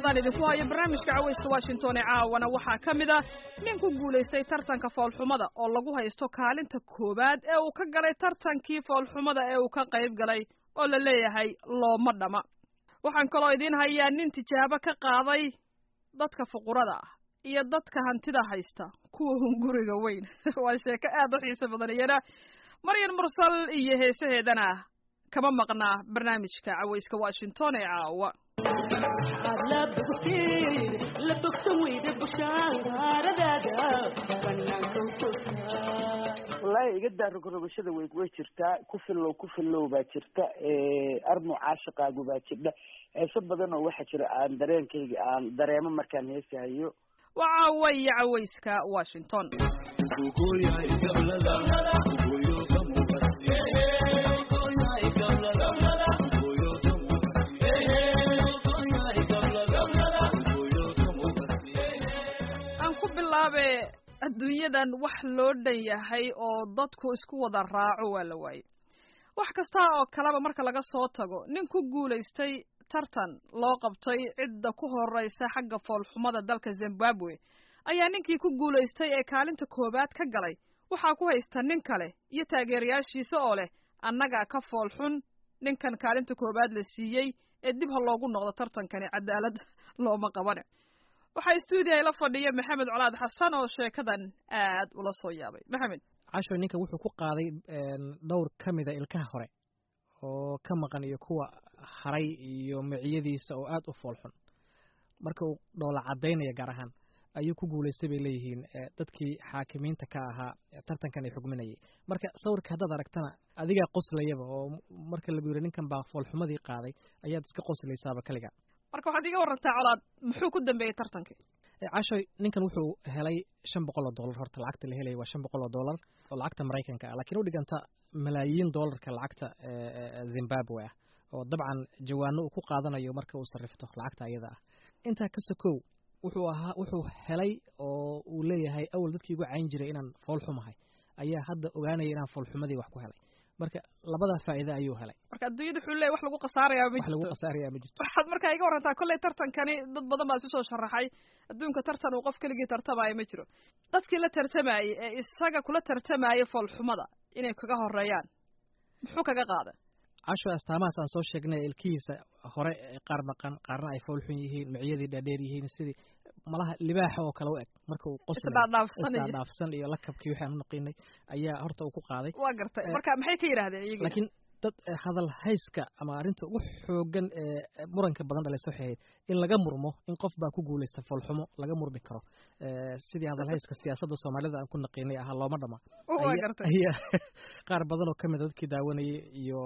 qodobadaan idinku hayo barnaamijka cawayska washington ee caawana waxaa ka mid ah nin ku guulaystay tartanka foolxumada oo lagu haysto kaalinta koowaad ee uu ka galay tartankii foolxumada ee uu ka qayb galay oo la leeyahay looma dhama waxaan kaloo idiin hayaa nin tijaabo ka qaaday dadka fuqurada ah iyo dadka hantida haysta kuwa hunguriga weyn waa sheeko aad u xiiso badan iyana maryan mursal iyo heesaheedana kama maqnaa barnaamijka cawayska washington ee caawa wallaahi iga daa rogrogashada way way jirtaa ku fillow ku fillow baa jirta armu caashiqaagu baa jirdha heeso badan oo waxaa jira aan dareenkayga aan dareemo markaan heesahayo waa caawa iyo cawayska washington aan ku bilaabe adduunyadan wax loo dhan yahay oo dadku isku wada raaco waa la waayey wax kasta oo kaleba marka laga soo tago nin ku guulaystay tartan loo qabtay cidda ku horeysa xagga foolxumada dalka zimbabwe ayaa ninkii ku guulaystay ee kaalinta koowaad ka galay waxaa ku haysta nin kale iyo taageerayaashiisa oo leh annagaa ka foolxun ninkan kaalinta koowaad la siiyey ee dib ha loogu noqdo tartankani cadaalad looma qabane waxaa stuudiya la fadhiya maxamed colaad xasan oo sheekadan aad ula soo yaabay maxamed casho ninka wuxuu ku qaaday dhowr ka mida ilkaha hore oo ka maqan iyo kuwa haray iyo miciyadiisa oo aad u foolxun marka uu dhoola cadaynaya gaar ahaan ayuu ku guulaystay bay leeyihiin dadkii xaakimiinta ka ahaa tartankan ay xugminayay marka sawirka haddaad aragtana adigaa qoslayaba oo marka lagu yiri ninkan baa foolxumadii qaaday ayaad iska qoslaysaaba kaliga marka waxaad iga warantaa colaad muxuu ku dambeeyey tartankii cashoy ninkan wuxuu helay shan boqol oo dollar horta lacagta la helaya waa shan boqol oo dollar oo lacagta maraykanka ah lakiin u dhiganta malaayiin dollarka lacagta zimbabwe ah oo dabcan jawaano uu ku qaadanayo marka uu sarrifto lacagta ayada ah intaa ka sokow wuxuu ahaa wuxuu helay oo uu leeyahay awal dadkii igu cayn jiray inaan foolxumahay ayaa hadda ogaanaya inaan foolxumadii wax ku helay marka labadaa faa'iida ayuu helay marka adduunyada wuxuu leeyahy wax lagu khasaarayaa ma wax lagu jirto khasaaraya ma jirto waxaad markaa iga warantaa kolley tartankani dad badan baa isu soo sharaxay adduunka tartan uu qof keligii tartamaayo ma jiro dadkii la tartamayey ee isaga kula tartamayay foolxumada inay kaga horeeyaan muxuu kaga qaada casho astaamahaas aan soo sheegnay ilkihiisa hore qaar maqan qaarna ay foolxun yihiin miciyadii dhaadheer yihiin sidii malaha libaaxa oo kale u eg marka uu qoslayo isdhaadhaafsanaya isdhaadhaafsan iyo lakabkii waxaan u naqiinay ayaa horta uu ku qaaday waa gartay marka maxay ka yidhahdeen iyagii laakiin dad hadal hayska ama arrinta ugu xoogan ee muranka badan dhalaysa waxay ahayd in laga murmo in qof baa ku guulaysta foolxumo laga murmi karo sidii hadal hayska siyaasadda soomaalida aan ku naqiinay ahaa looma dhama waa gartay ayaa qaar badan oo ka mida dadkii daawanayay iyo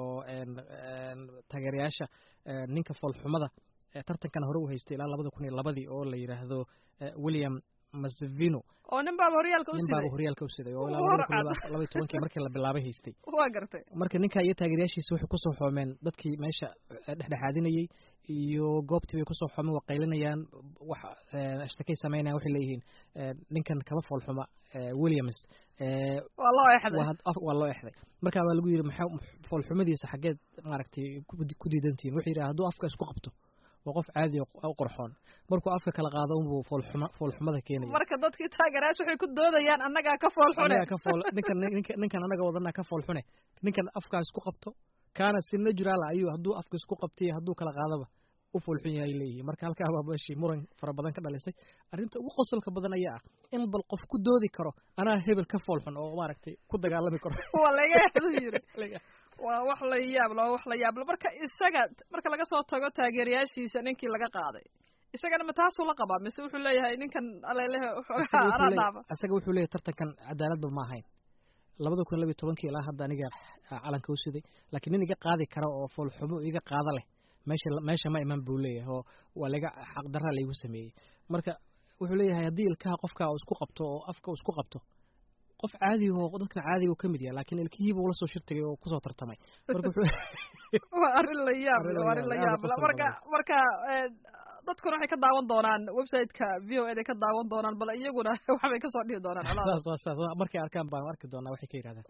taageerayaasha ninka foolxumada tartankan hore u haystay ilaa labada kun iyo labadii oo la yidhaahdo william masvino oo nin baaba horyaalka u nin siday baaba horyaalka u siday oo Uu ilaa labada kun horcad. iyo laba iyo tobankii markii la bilaabay haystay waa gartay marka ninka iyo taageerayaashiisa waxay kusoo xoomeen dadkii meesha eh, dhexdhexaadinayey iyo goobtii bay kusoo xoomeen waa qaylinayaan wax eh, ashtakay sameynayaan waxay leeyihiin eh, ninkan kama foolxuma eh, williams eh, waa loo exday waa had- af- waa loo exday marka waa lagu yidhi maxaa foolxumadiisa xaggeed maaragtay ku ku diidantihiin wuxuu yidhi hadduu afka isku qabto waa qof caadi oo u qurxoon markuu afka kala qaado unbuu foolxuma foolxumada keenaya marka dadkii taageerayaasha waxay ku doodayaan annagaa ka fool xune anaga ka fool ninkan ninkan ninkan anaga wadanaa ka fool xune ninkan afkaa isku qabto kaana si natural ah ayuu hadduu afka isku qabtay iyo hadduu kala qaadaba u fool xun yahay leeyihiin marka halkaa baa meeshii muran fara badan ka dhalisay arrinta ugu qosolka badan ayaa ah in bal qof ku doodi karo anaa hebel ka fool xun oo maaragtay ku dagaalami karo waa laga exdu yiri waa wax la yaablo waa wax la yaablo marka isaga marka laga soo tago taageerayaashiisa ninkii laga qaaday isagana ma taasuu la qabaa mise wuxuu leeyahay ninkan alelehe Isaga waxoogaa wuxuu anaa leeyahay- dhaafa isaga wuxuu leeyahay tartankan cadaaladba ma ahayn labada kun labiyo tobankii ilaa hadda aniga calanka u siday laakiin nin iga qaadi kara oo foolxumo iga qaada leh meesha meesha ma iman buu leeyahay oo waa laga xaqdarra laygu sameeyey marka wuxuu leeyahay haddii ilkaha qofka uu isku qabto oo afka uu isku qabto qof caadi oo dadkan caadiga uu ka mid yahay laakiin ilkihiiba ula soo shirtagay oo kusoo tartamay marka wuxuu waa arrin la yaab Arrin leh, la waa arrin la yaab leh, yaab aad u leh. qosol marka badan. marka eh, dadkuna waxay ka daawan doonaan website-ka v o eda ka daawan doonaan bal iyaguna waxbay kasoo dhihi doonaan colaada. saas saas saas markay arkaan baan arki doonaa waxay ka yidhahdaan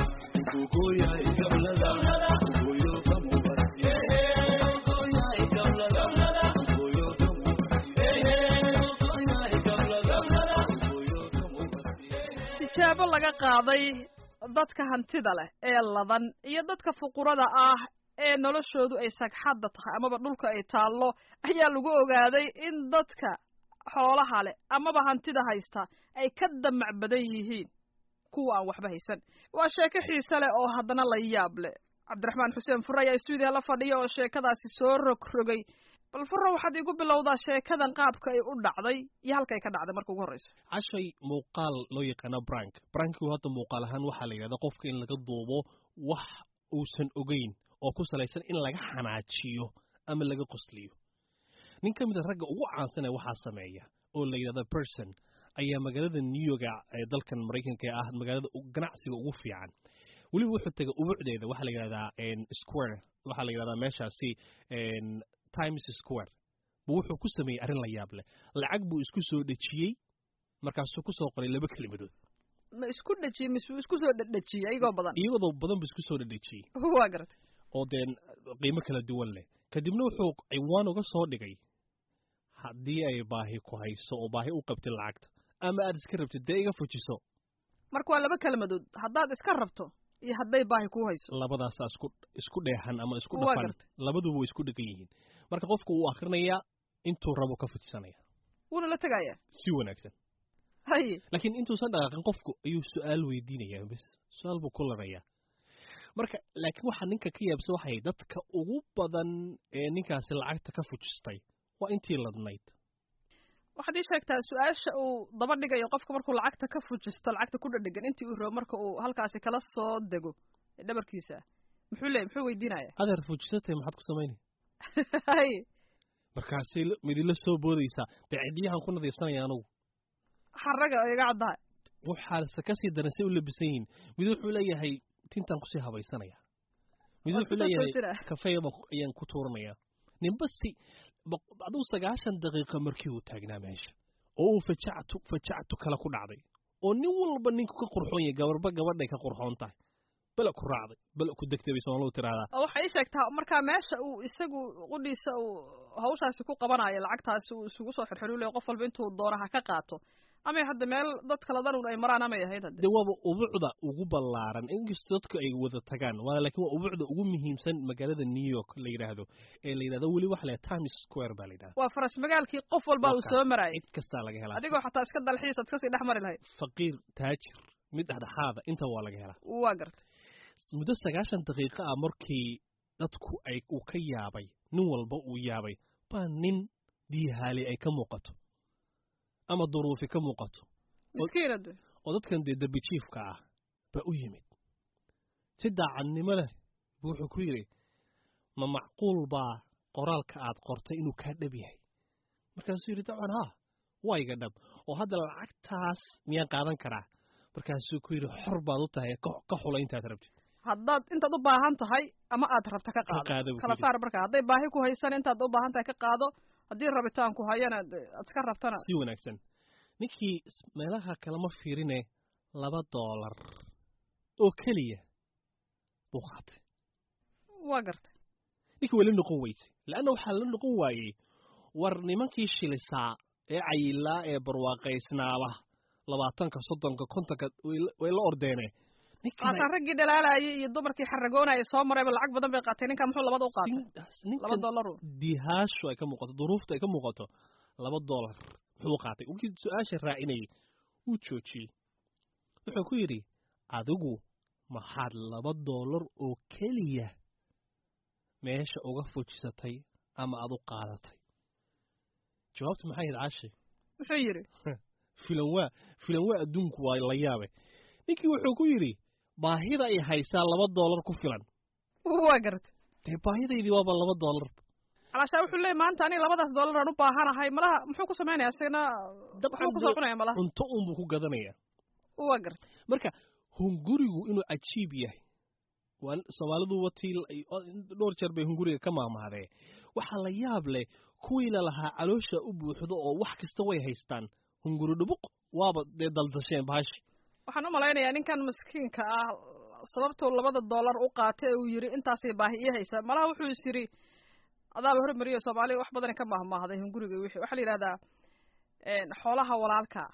Waa tijaabo laga qaaday dadka hantida leh ee ladan iyo dadka fuqurada ah ee noloshoodu ay sagxadda tahay amaba dhulka ay taallo ayaa lagu ogaaday in dadka xoolaha leh amaba hantida haysta ay ka damac badan yihiin kuwa aan waxba haysan waa sheeko xiise leh oo haddana la yaab leh cabdiraxmaan xuseen fure ayaa stuudiya la fadhiya oo sheekadaasi soo rogrogay bal furro waxaad igu bilowdaa sheekadan qaabka ay u dhacday iyo halkay ka dhacday marka ugu horreyso cashay muuqaal loo yaqaano brank brankigu hadda muuqaal ahaan waxaa la yidhahda qofka in laga duubo wax uusan ogeyn oo ku salaysan in laga xanaajiyo ama laga qosliyo nin ka mid a ragga ugu caansanee waxaa sameeya oo la yidhahda person ayaa magaalada new york ee dalkan maraykanka ee ah magaalada ganacsiga ugu fiican weliba wuxuu tegay ubucdeeda waxaa la yidhahdaa square waxaa la yidhahdaa meeshaasi times square bu wuxuu ku sameeyey arrin la yaab leh lacag buu isku soo dhejiyey markaasuu ku soo qoray laba kelimadood ma isku dhejiyey mise isku soo dhedhejiyey iyagoo badan iyadoo badan buu isku soo dhedhejiyey waa garatay oo dee qiimo kala duwan leh kadibna wuxuu ciwaan uga soo dhigay haddii ay baahi ku hayso oo baahi u qabtid lacagta ama aad iska rabtid dee iga fujiso marka waa laba kelmadood haddaad iska rabto iyo hadday baahi kuu hayso labadaasaa isku isku dheehan ama isku Waa dhafan gartay. labaduba way isku dhegan yihiin marka qofku wuu akrinayaa intuu rabo ka fujisanaya wuuna la tegayaa si wanaagsan haye laakiin intuusan dhaqaaqin qofku ayuu su-aal weydiinayaa bes su-aal buu ku larayaa marka laakiin waxaa ninka ka yaabsa waxay dadka ugu badan ee ninkaasi lacagta ka fujistay waa intii ladnayd waxaad ii sheegtaa su-aasha uu daba dhigayo qofka markuu lacagta ka fujisto lacagta ku dhadhegan intii uu rabo marka uu halkaasi kala soo dego ee dhabarkiisa muxuu leeyay muxuu weydiinaya adeer fujisatay maxaad ku samaynay haye markaasay la- midila soo boodaysaa dee ciddiyahan ku nadiifsanaya anugu xaraga oo iga caddahay waxaase kasii daran say u labisan yihiin mid wuxuu leeyahay tintaan kusii habaysanaya mid Waa wuxuu isku leeyahay toosina. kafeega baan- ayaan ku tuuranaya ninba si boq- aduu sagaashan daqiiqa markii uu taagnaa meesha oo uu fajactu fajactu kale ku dhacday oo nin walba ninku ka qurxoon yahay gabarba gabadhay ka qurxoon tahay bala ku raacday bala ku degtay bay soomaalidu tiraahdaa oo waxay ii sheegtaa markaa meesha uu isagu qudhiisa uu hawshaasi ku qabanayo lacagtaasi uu isugu soo xirxirulayo qof walba intuu doono ha ka qaato amay hadda meel dad kala dan un ay maraan amay ahayd hadde de waaba ubucda ugu ballaaran inkastoo dadku ay wada tagaan waa laakiin waa ubucda ugu muhiimsan magaalada new york la yidhaahdo ee la yidhahdo weli waxa la yidhahda times square baa la yidhahda waa faras magaalkii qof walba uu Waa soo kaa. marayay cid kastaa laga helaa adigoo xataa iska dalxiis ad kasii dhex mari lahayd faqiir taajir mid dhexdhexaada inta waa laga helaa waa gartay muddo sagaashan daqiiqo ah markii dadku ay uu ka yaabay nin walba uu yaabay baa nin diihaali ay ka muuqato ama duruufi ka muuqato miskiina de oo dadkan dee derbi jiifka ah baa u yimid si daacadnimo leh buu wuxuu ku yidhi ma macquul baa qoraalka aad qortay inuu kaa dhab yahay markaasuu yidhi dabcan haa waa iga dhab oo hadda lacagtaas miyaan qaadan karaa markaasuu ku yidhi xor baad u tahay ka ka xula intaad rabtid haddaad intaad u baahan tahay ama aad rabta ka Ka qaado qaado buu kala yidhi. saar marka hadday baahi ku haysan intaad u baahan tahay ka qaado haddii rabitaanku hayana de aad ka rabtana si wanaagsan ninkii s- meelaha kalema fiirine laba doolar oo keliya buu qaatay waa gartay ninkii waa la noqon weysay leanna waxaa la noqon waayey war nimankii shilisaa ee cayilaa ee barwaaqaysnaaba labaatanka soddonka kontonka way la- way la ordeene ninkan maasaa raggii dhalaalayay iyo dumarkii xaragoonayay soo marayba lacag badan bay qaatay ninkan muxuu labada u qaatay laba ninkan dollaru dihaashu ay ka muuqato duruufta ay ka muuqato laba doolar muxuu qaatay wkii su-aasha raacinayay wuu joojiyey wuxuu ku yidhi adigu maxaad laba doolar oo keliya meesha uga fujisatay ama aad u qaadatay jawaabtu maxay ahayd caashi muxuu yidhi filan waa filan waa adduunku waa la yaabe ninkii wuxuu ku yidhi baahida ay haysaa laba doolar ku filan waa gartay dee baahidaydii waaba laba doolar calaashaa wuxuu leeyay maanta aniga labadaas dollar aan u baahanahay malaha muxuu ku samaynaya isagana muxuu kusoo cunaya malaha cunto unbuu ku gadanaya waa gartay marka hungurigu inuu cajiib yahay waa soomaalidu watii dhowr jeer bay hunguriga ka maahmahdee waxaa la yaab leh kuwii lalahaa caloosha u buuxdo oo wax kasta way haystaan hunguri dhubuq waaba dee daldasheen bahashi waxaan u malaynayaa ninkan miskiinka ah sababtuu labada dollar u qaatay ee uu yidhi intaasay baahi ii haysa malaha wuxuu is yidhi adaaba hormariyo soomaaliya wax badan ka maahmaahday hunguriga wixii waxaa la yidhahdaa xoolaha walaalka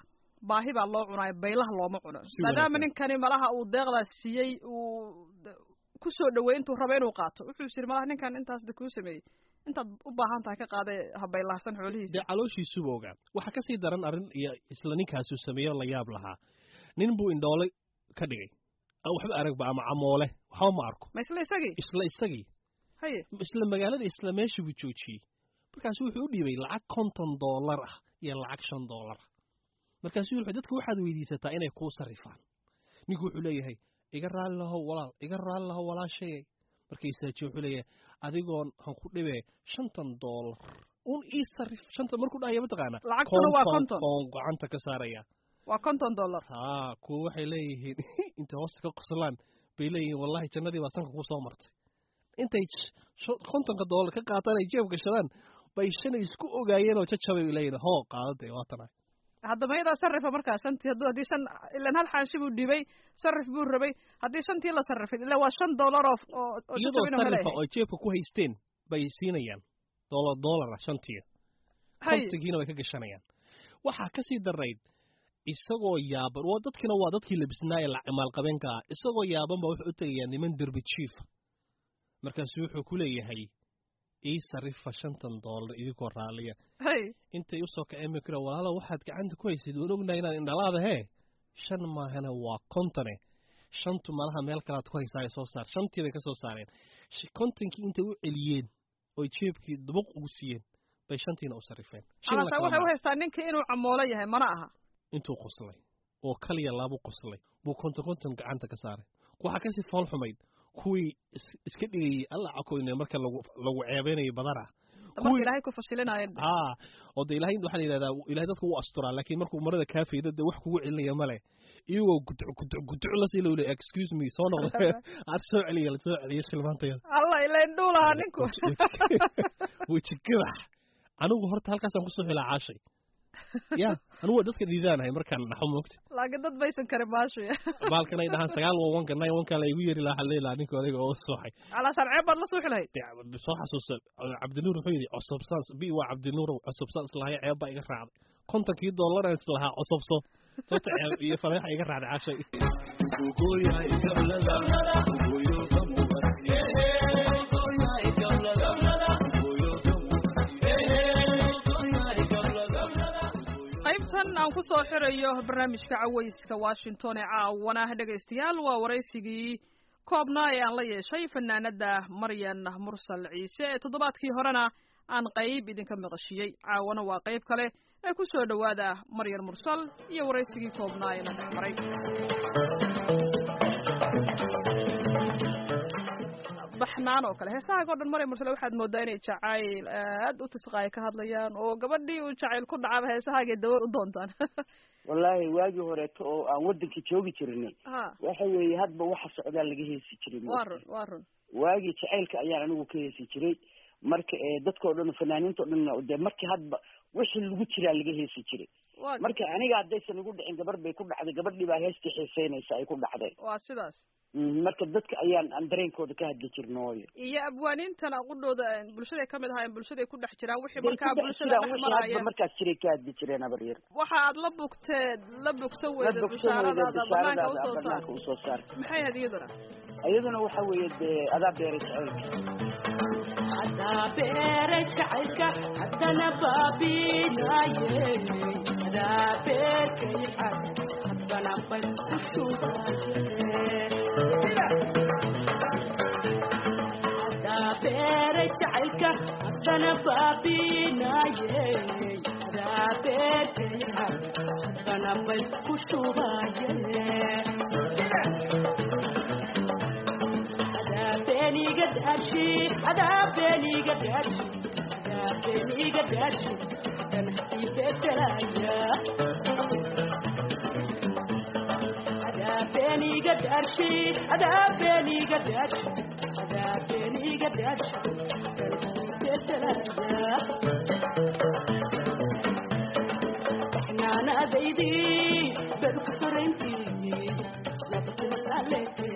baahi baa loo cunaayo baylaha looma cuno Si maadaama wanaagsan. ninkani malaha uu deeqdaas siiyey uu d- ku soo dhaweey intuu rabo inuu qaato wuxuu is yidhi malaha ninkan intaas da kuu sameeyey intaad u baahan tahay ka qaade ha baylahsan xoolihiisa dee calooshiisuba ogaa waxaa kasii daran arrin iyo isla ninkaasuu sameeyo la yaab lahaa nin buu indhoole ka dhigay aan waxba aragba ama camoole waxba ma arko ma isla isagii isla isagii haye isla magaalada isla meeshii buu joojiyey markaasu wuxuu u dhiibay lacag konton doolar ah iyo lacag shan doolar ah markaasuu wuxuu dadka waxaad weydiisataa inay kuu sarrifaan ninku wuxuu leeyahay iga raalli lahow walaal iga raalli lahow walaashayay markay isaajiye wuxuu leeyahay adigoon han ku dhibee shantan doolar un ii sarrif shanta markuu dhahaya mataqaana Lacagtuna waa konton. koon gacanta ka saaraya waa konton dollar haa kuwa waxay leeyihiin intay hoosta ka qoslaan bay leeyihiin wallahi jannadii baa sanka ku soo martay intay sh- sh- kontonka doolar ka qaataan ay jeeb gashadaan bay shanay isku ogaayeen oo jajabay bay leeyihiin hoo qaadade waa tana haddaba iyadaa sarrifa markaa shantii hadduu haddii shan ilan hal xaashi buu dhibay sarrif buu rabay haddii shantii la sarrifay ila waa shan dollar oo oo oo iyadoo jajabina sarrifa maleeyahay oo jeebka ku haysteen bay siinayaan doolar doolara shantii haye kontonkiina bay ka gashanayaan waxaa kasii darayd isagoo yaaban waa dadkina waa dadkii labisnaa ee la- maalqabeenka ah isagoo yaaban baa wuxuu u tegayaa niman derbi jiifa markaasu wuxuu ku leeyahay ii sarrifa shantan doolar idinkoo raalliya haye intay usoo kaceen bay kura walaalo waxaad gacanta ku haysid waan ognahay inaad indhalaada hee shan maahana waa kontone shantu malaha meel kalaad ku haysaa ay soo saar shantii bay ka soo saareen Sh- kontonkii intay u celiyeen oy jeebkii dubuq ugu siiyeen bay shantiina u sarrifeen Shil la alasa kala waxay u maaha. haystaa ninkii inuu camoolo yahay mana aha intuu qoslay oo kaliya laabu qoslay buu konton konton gacanta ka saaray waxaa kasii fool xumayd kuwii is- iska dhigayay alla cakoyne marka lagu lagu ceebeynayo badana marka ilaahay ku fashilinaayo haa oo de ilahay waxaa la yidhahdaa ilahay dadka wuu asturaa laakiin markuu marada kaa faydo dee wax kugu celinaya male iyagoo guduc guduc guduc la sii lowle excuse me soo noqda aad soo celiya la soo celiyo shilmaantayada alla ila indhuu lahaa ninku weji gadax anigu horta halkaasaan kusoo xilaa caashay ya anigu waa dadka dhiidaanahay markaan naxo moogta laakiin dad baysan karin maashu baalkan ay dhahaan sagaal waa wanka nine wanka la igu yeri lahaa waxaa leelaha ninka odayga oo sooxay calasaan ceeb baad la suuxi lahayd dee soo xasuusta cabdinuur wuxuu yidhi cosubsaan bi waa cabdinuur cosubsaan islahayo ceeb baa iga raacday kontonkii doolaraan islahaa cosubso sababta ceeb iyo fareexa iga raacday cashay qaybtan aan ku soo xirayo barnaamijka cawayska washington ee caawana dhegaystayaal waa waraysigii koobnaa ee aan la yeeshay fanaanada maryan mursal ciise ee toddobaadkii horena aan qayb idinka maqashiyey caawana waa qayb kale ee ku soo dhowaada maryan mursal iyo waraysigii koobnaa ee na dhex maray baxnaan oo kale heesaha oo dhan maryan mursal waxaad moodaa inay jacayl aad u tisqaaya ka hadlayaan oo gabadhii uu jacayl ku dhacaba heesahaagay dawo u doontaan wallaahi waagii horeeto oo aan waddanka joogi jirnay ha waxa weeye hadba waxa socdaa laga heesi jiray waa run waa run waagii jacaylka ayaan anigu ka heesi jiray marka ee dadkao dhan fanaaniinta o dhan dee markii hadba wixii lagu jiraa laga heesi jiray waa marka aniga haddaysan igu dhicin gabar bay ku dhacday gabadhii baa heestii xiiseynaysa ay ku dhacday waa sidaas Mm, marka dadka ayaan aan dareenkooda ka hadli jirnooyo iyo abwaaniintan aqudhooda bulshaday ka mid ahaayeen bulshaday ku dhex jiraan wixii Day markaa ku dhex bulshada jiraan dhex wixii hadba maraya markaas jiray ka hadli jireen abaryar waxa aad la bugteed la bogsan la weyda bogsan weyda bishaaradaada banaanka bishaaradaada usoo saar banaanka usoo saar maxay ahayd iyaduna iyaduna waxa weeye dee adaa beeray jacaylka adaa beere jacaylka haddana baabinaye adaa beerkay xad haddana bay ku shubaye adaa beere jacaylka haddana baabinaye adaa beerkay xad haddana bay ku shubaye beniga dashi ada beniga dashi ada beniga dashi dan ibetelaya ada beniga dashi ada beniga dashi ada beniga dashi dan ibetelaya احنا زيدي بالكسر انتي لبكم عليكي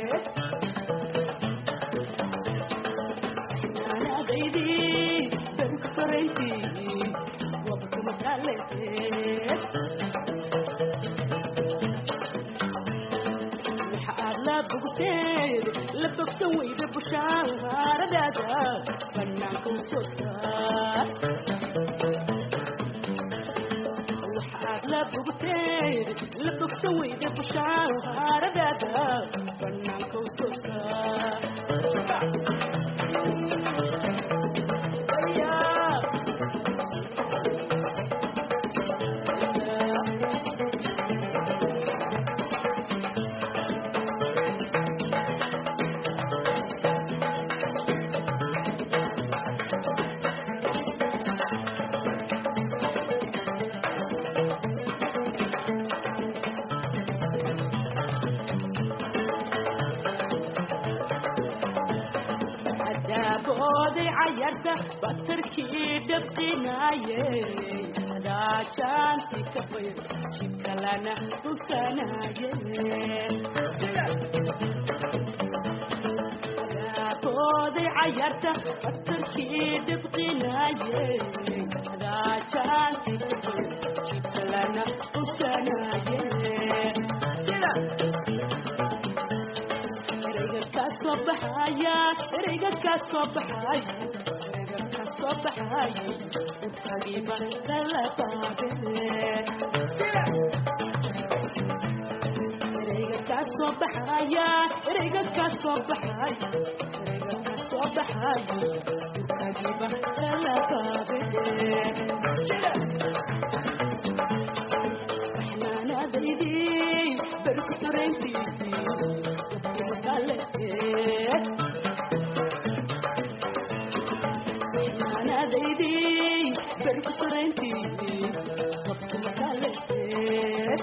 أنا بيدي بنكسر انتي وبكم تعلقت la bogsan weyda bushaaradaada banaanka u soo saar waxaad la bogteed la bogsan weyda bushaaradaada banaanka u soo saar adaaboodii cayarta batarkii dhabqinaaye daashaanti ka bayr jibkalana dhulkanaaye adaaboodii cayarta batarkii dhabqinaaye daashaanti ka bayr jibkalana dhulkanaaye ereyga kaa soo baxaya ereyga kaa soo baxaya ereyga kaa soo baxaya utagiba lalabaade ereyga kaa soo baxaya ereyga kaa soo baxaya ereyga kaa soo baxaya utagiba lalabaade baxnaanaadaydii berku sorayntiisii naanaadaydii berku sorayntiisii wabkuma kaleed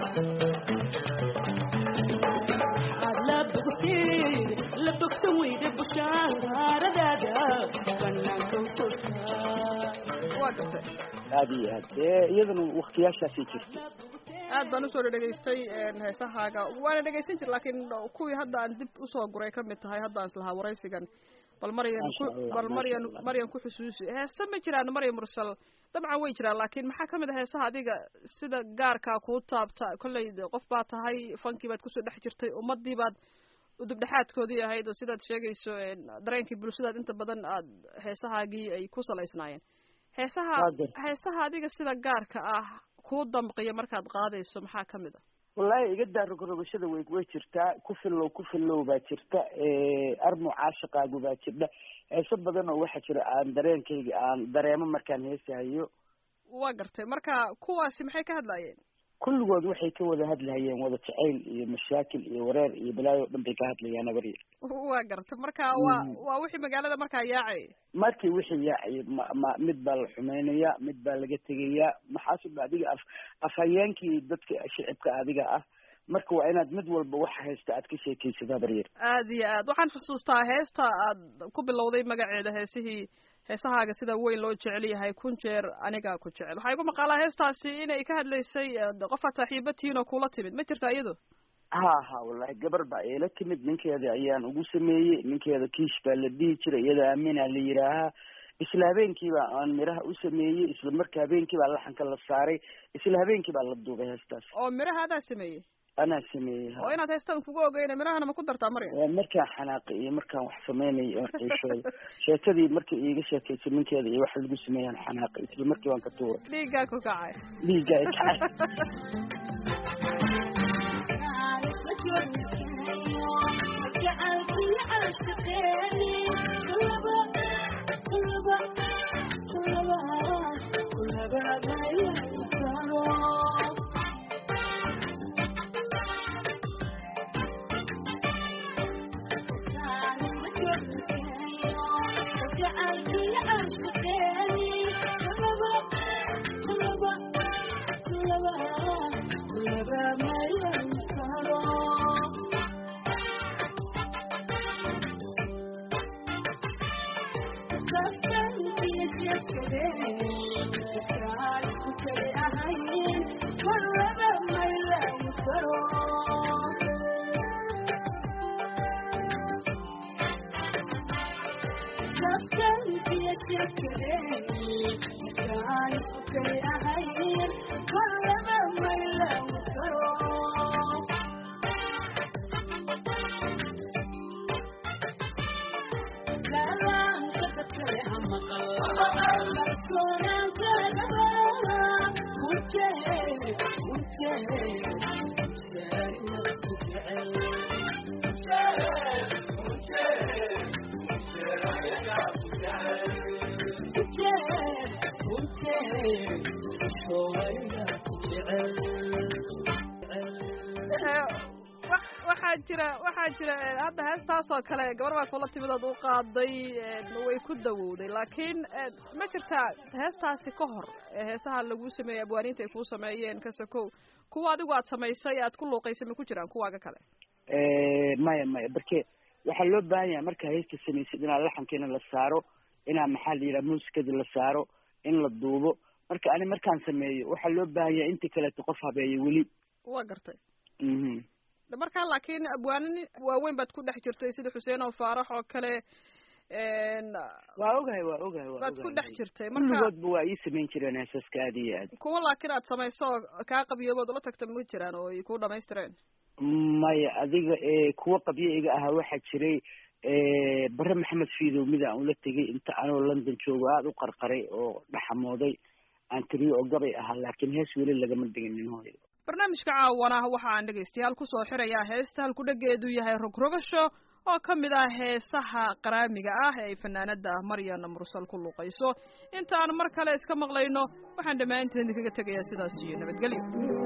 waxaad la bogteed la bogsan weyda bushaaradaada banaanka u soo saar waa gartay aada iyo aad dee iyadana waktiyaashaasay jirta aad baan usoo dhadhegaystay heesahaaga waana dhegaysan jir laakiin kuwii hadda aan dib usoo guray ka mid tahay hadda aan islahaa waraysigan bal maryan ku Masha Allah, bal maryan masha Allah. maryan ku xusuusi heese ma jiraan maryan mursal dabcan way jiraan laakiin maxaa ka mid ah heesaha adiga sida gaarkaa kuu taabta kolley de qof baa tahay fankii baad kusoo dhex jirtay ummadii baad udubdhexaadkoodii ahayd oo sidaad sheegayso een, dareenkii bulshadaad inta badan aad heesahaagii ay ku salaysnaayeen heesaha Waa gartay. heesaha adiga sida gaarka ah kuu damqiya markaad qaadayso maxaa ka mid a wallaahi iga daa rogrogashada way way jirtaa ku fillow ku fillow baa jirta armu caashaqaagu baa jirta heeso badan oo waxaa jira aan dareenkayga aan dareemo markaan heesahayo waa gartay marka kuwaasi maxay ka hadlaayeen kulligood waxay ka wada hadlahayeen wada jacayl iyo mashaakil iyo wareer iyo balaayo o dhan bay ka hadlayaan abaryar waa gartay marka waa Mm. waa wixii magaalada markaa yaacay markii wixii yaacay ma ma mid baa la xumeynaya mid baa laga tegayaa maxaasub adiga af afhayeenkii dadka shicibka adiga ah marka waa inaad mid walba waxa haysta aad ka sheekaysid habaryar aad iyo aad waxaan xusuustaa heesta aad ku bilowday magaceeda heesihii heesahaaga sida weyn loo jecel yahay kun jeer anigaa ku jecel waxaa igu maqaalaa heestaasi inay ka hadlaysay eh, qofaad saaxiibatihiin oo kula timid ma jirta iyado ha ha wallahi gabar baa eela timid ninkeeda ayaan ugu sameeyey ninkeeda kiish baa la dhihi jiray iyada aamina la yidhaahaa isla habeenkii baa aan miraha u sameeyey isla marka habeenkii baa laxanka la saaray isla habeenkii baa la duubay heestaas oo miraha adaa sameeyey anaa sameeyey ha oo inaad heestan kugu ogeyna mirahana ma ku dartaa maryam Waa markaan xanaaqay iyo markaan wax sameynay oo xiishooda sheekadii markay iiga sheekaysay ninkeeda iyo waxa lagu sameeyaan xanaaqay isla markii waan ka tuuray dhiiggaa ku kacay dhiigga ay kacay waxaa jira waxaa jira hadda heestaas oo kale gabar baa kula timid ood u qaaday way ku dawowday laakiin ma jirtaa heestaasi ka hor heesaha lagu sameeyey abwaaniinta ay kuu sameeyeen ka sokow kuwa adigu aad samaysay aad ku luuqaysay ma ku jiraan kuwaaga kale maya maya barke waxaa loo baahan yahay markaa heesta samaysid inaa laxankiina la saaro inaa maxaa la yidhaha muusikada la saaro in la duubo marka ani markaan sameeyo waxaa loo baahan yahay inta kaleeto qof habeeyo weli waa gartay mhm markaa laakiin abwaanin waaweyn baad ku dhex jirtay sida xuseen oo faarax oo kale waa ogahay waa ogahay waa baad ku ogahay. dhex jirtay marka kulligoodba waa ii samayn jireen heesaska aad iyo aad kuwa laakiin aad samayso oo kaa qabiyoobood ula tagta ma jiraan oo ay ku dhamaystireen maya adiga ee kuwa qabyo iga ahaa waxaa jiray bare maxamed fiidow mid aan ula tegay inta anoo london joogo aada u qarqaray oo dhaxamooday aan tiriyo oo gabay ahaa laakiin hees weli lagama dhiginin hooyo barnaamijka caawana waxa aan dhegaystayaal kusoo xirayaa heesta halkudhageedu yahay rogrogasho oo ka mid ah heesaha qaraamiga ah ee ay fanaanada maryana mursal ku luuqayso inta aan mar kale iska maqlayno waxaan dhammaanteen idinkaga tegayaa sidaas iyo nabadgelyo